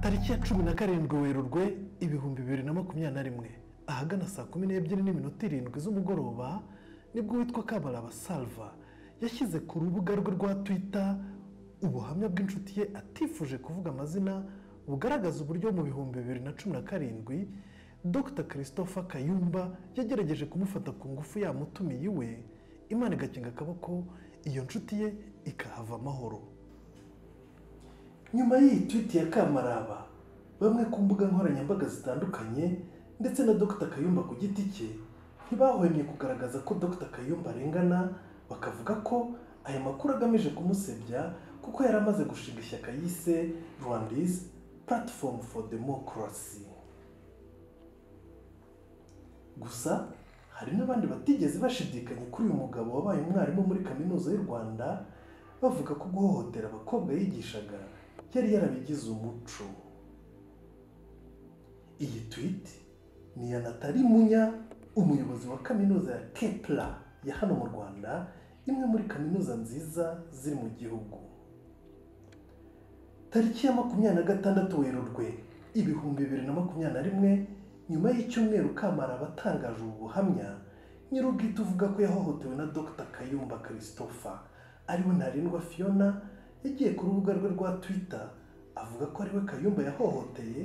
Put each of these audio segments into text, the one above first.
tariki ya cumi na karindwi werurwe ibihumbi bibiri na makumyabiri na rimwe ahagana saa kumi n'ebyiri n'iminota irindwi z'umugoroba nibwo witwa kabaraba salva yashyize ku rubuga rwe rwa twita ubuhamya bw'inshuti ye atifuje kuvuga amazina bugaragaza uburyo mu bihumbi bibiri na cumi na karindwi dr christopher kayumba yagerageje kumufata ku ngufu yamutumiye iwe imana igakinga akaboko iyo nshuti ye ikahava amahoro nyuma y'iyi twiti ya kamaraba bamwe ku mbuga nkoranyambaga zitandukanye ndetse na dr kayumba ku giti cye ntibahwemye kugaragaza ko dr kayumba arengana bakavuga ko aya makuru agamije kumusebya kuko yari amaze gushinga ishyaka yise rwandisi platform for democracy gusa hari n'abandi batigeze bashidikanya kuri uyu mugabo wabaye umwarimu muri kaminuza y'u rwanda bavuga ko guhohotera abakobwa yigishaga yari yarabigize umuco iyi twiti ni iya natali munya umuyobozi wa kaminuza ya kepla ya hano mu rwanda imwe muri kaminuza nziza ziri mu gihugu tariki ya makumyabiri na gatandatu werurwe ibihumbi bibiri na makumyabiri na rimwe nyuma y'icyumweru kamara batangaje ubu buhamya nyir'ubwite uvuga ko yahohotewe na dr kayumba christopher ariwe ntarindwa fiona yagiye ku rubuga rwe rwa twitter avuga ko ariwe kayumba yahohoteye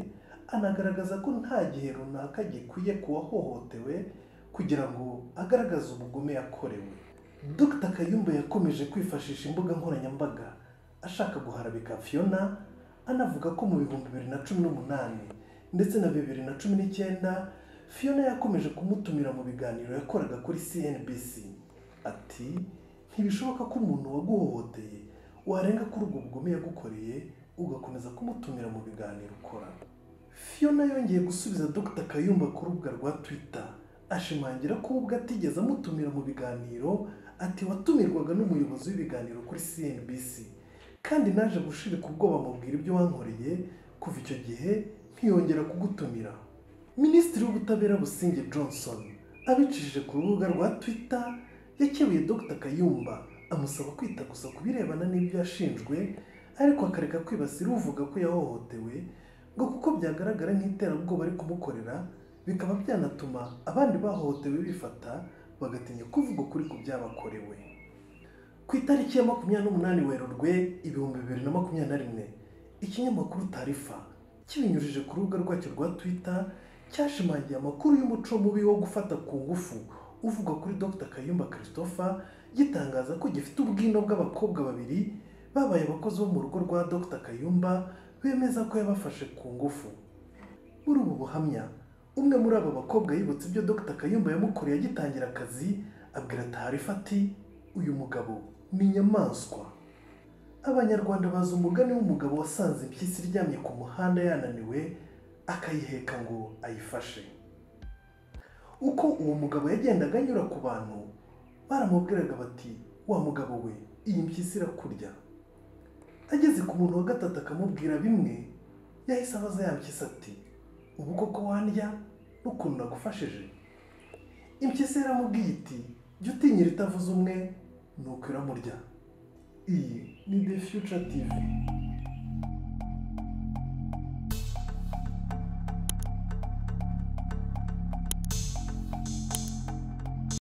anagaragaza ko nta gihe runaka gikwiye kuwahohotewe kugira ngo agaragaze ubugome yakorewe dr kayumba yakomeje kwifashisha imbuga nkoranyambaga ashaka guharabika fiona anavuga ko mu bihumbi bibiri na cumi n'umunani ndetse na bibiri na cumi n'icyenda fiona yakomeje kumutumira mu biganiro yakoraga kuri cnbc ati ntibishoboka ko umuntu waguhohoteye warenga kuri ubwo bugome yagukoreye ugakomeza kumutumira mu biganiro ukora fiona yongeye gusubiza dr kayumba ku rubuga rwa twitter ashimangira ko ubwo atigeze amutumira mu biganiro ati watumirwaga n'umuyobozi w'ibiganiro kuri cnbc kandi naje gushirika ubwoba mubwira ibyo wankoreye kuva icyo gihe ntiyongera kugutumira minisitiri w'ubutabera businge johnson abicishije ku rubuga rwa twitter yakebuye dr kayumba amusaba kwita gusa ku birebana n'ibyo yashinjwe ariko akareka kwibasira uvuga ko yahohotewe ngo kuko byagaragara nk'iterabwoba ari kumukorera bikaba byanatuma abandi bahohotewe bifata bagatinya kuvuga ukuri ku byabakorewe ku itariki ya makumyabiri n'umunani werurwe ibihumbi bibiri na makumyabiri na rimwe ikinyamakuru tarifa kibinyujije ku rubuga rwacyo rwa twitter cyashimangiye amakuru y'umuco mubi wo gufata ku ngufu uvuga kuri dr kayumba christopher gitangaza ko gifite ubwino bw'abakobwa babiri babaye abakozi bo mu rugo rwa dr kayumba bemeza ko yabafashe ku ngufu muri ubu buhamya umwe muri aba bakobwa yibutse ibyo dr kayumba yamukoreye agitangira akazi abwira tarifa ati uyu mugabo ni inyamaswa abanyarwanda bazi umugani w'umugabo wasanze impyisi iryamye ku muhanda yananiwe akayiheka ngo ayifashe uko uwo mugabo yagendaga anyura ku bantu baramubwiraga bati wa mugabo we iyi mpyisi irakurya ageze ku muntu wa gatatu akamubwira bimwe yahise abaza ya mpyisi ati ubu koko wandya n'ukuntu nagufashije impyisi yaramubwiye iti jya utinyira itavuze umwe nuko iramurya iyi ni de fiyuca tivi